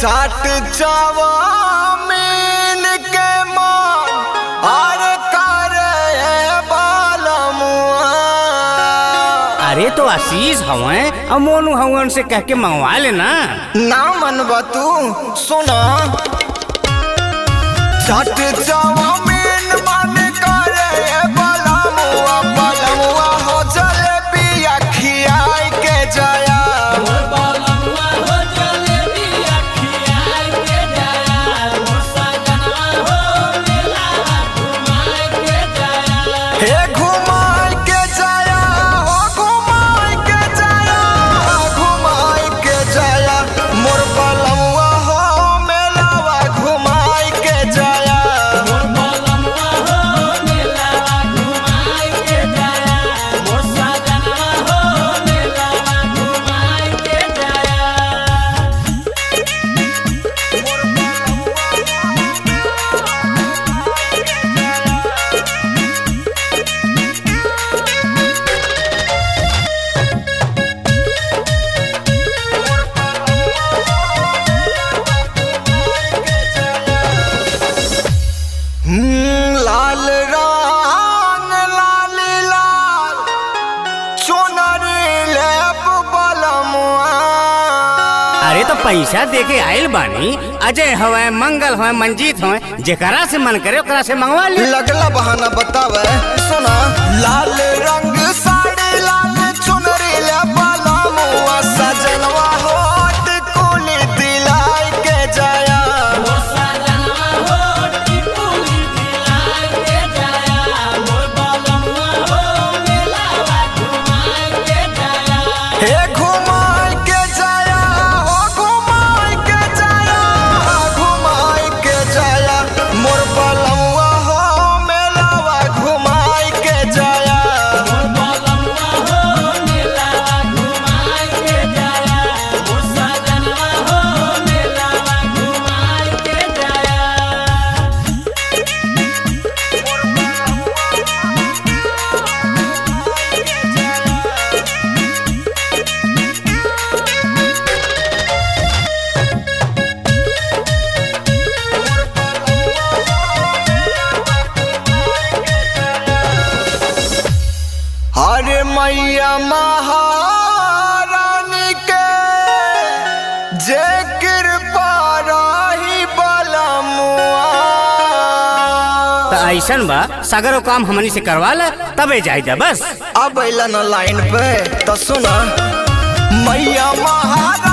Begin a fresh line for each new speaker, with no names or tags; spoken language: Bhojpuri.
चाट चावामीन के मान आर करे बालमुआ
अरे तो आशीष हवे और मोनू हवन से कह के मंगवा लेना
ना मनबा तू सुना चाट चावामीन मन करे बालमुआ बालमुआ हो जलेबिया खियाई के जाया हे घुमाई के जाया हो घुमाई के जाया घुमाई के जाया मोर बलमुआ हो मेलावा घुमाई के जाया हम्म, लाल रंग लाली लाल चुनरी लेप बलमुआ
अरे तो पैसा दे के आयल बानी अजय हवे मंगल हवे मंजीत हवे जेकरा से मन करे ओकरा से मंगवा ले
लगला बहाना बतावे सुना लाल रंग साड़ी लाल चुनरी ले बलमुआ सजनवा होट कुली दिलाई के जाया हे घुमाई के जाया हो घुमाई के जाया घुमाई के जाया मोर बलमुआ हो मेलावा घुमाई के जाया हरे मैया महारानी के जे कृपा रही बलमुआ
तो ऐसन बा सगरो काम हमनी से करवा ले तबे जाई जा बस
अब अला न लाइन पे तो सुना मैया महारानी